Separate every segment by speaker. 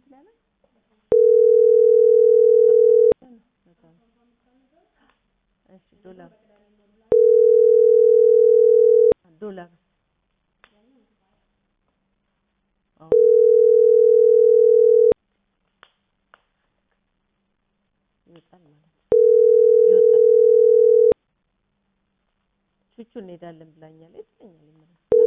Speaker 1: እንትን ያለ እሺ ዶላር ዶላር አዎ ይወጣል ማለት ነው። ይወጣል ቹቹ እንሄዳለን ብላኛለች ትለኛለች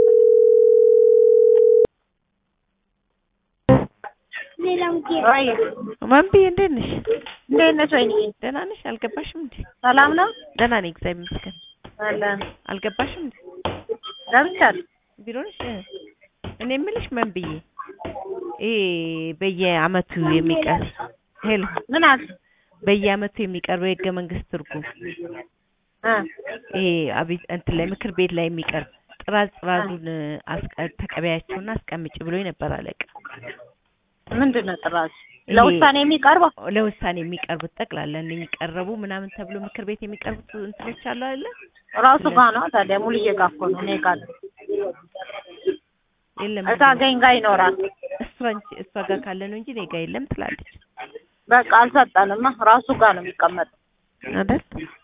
Speaker 2: ወይ
Speaker 1: ማንብዬ እንዴት ነሽ?
Speaker 2: እንዴት ነሽ? ወይኔ
Speaker 1: ደህና ነሽ? አልገባሽም እንዴ?
Speaker 2: ሰላም ነው
Speaker 1: ደህና ነኝ እግዚአብሔር ይመስገን።
Speaker 2: አለን
Speaker 1: አልገባሽም እንዴ?
Speaker 2: ገብቻለሁ።
Speaker 1: ቢሮ ነሽ? እኔ የምልሽ መንብዬ ይሄ በየአመቱ የሚቀር ሄሎ
Speaker 2: ምን አለ
Speaker 1: በየአመቱ የሚቀርበው የህገ መንግስት ትርጉም
Speaker 2: እ
Speaker 1: ይሄ አቤት እንትን ላይ ምክር ቤት ላይ የሚቀርብ ጥራዝ ጥራዙን አስቀ ተቀበያቸውና አስቀምጪ ብሎ ነበር አለቃ።
Speaker 2: ምንድን ነው ጥራዝ
Speaker 1: ይሄ
Speaker 2: ለውሳኔ የሚቀርበው?
Speaker 1: ለውሳኔ የሚቀርቡት ጠቅላላ እነኚህ ቀረቡ ምናምን ተብሎ ምክር ቤት የሚቀርቡት እንትኖች አሉ አይደለ?
Speaker 2: ራሱ ጋር ነው ታዲያ ሙሉዬ ጋር እኮ ነው እኔ ጋር ነው።
Speaker 1: የለም
Speaker 2: እታገኝ ጋር ይኖራል።
Speaker 1: እሷ እንጂ እሷ ጋር ካለ ነው እንጂ እኔ ጋር የለም ትላለች
Speaker 2: በቃ አልሰጠንማ ራሱ ጋር ነው የሚቀመጠው።
Speaker 1: አይደል?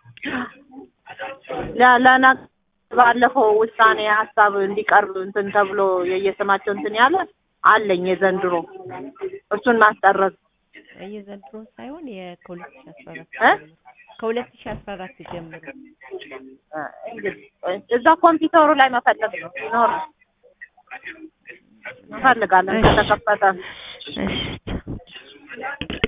Speaker 2: ለ- ለነገ ባለፈው ውሳኔ ሀሳብ እንዲቀርብ እንትን ተብሎ የየስማቸው እንትን ያለ አለኝ የዘንድሮ እሱን ማስጠረዝ
Speaker 1: የዘንድሮ ሳይሆን የከሁለት ሺህ አስራ አራት
Speaker 2: እ?
Speaker 1: ከሁለት ሺህ አስራ አራት ጀምሮ
Speaker 2: እ፣ እንግዲህ እዛ ኮምፒውተሩ ላይ መፈለግ ነው ይኖር እንፈልጋለን
Speaker 1: እሺ።
Speaker 2: ከተከፈተ
Speaker 1: እሺ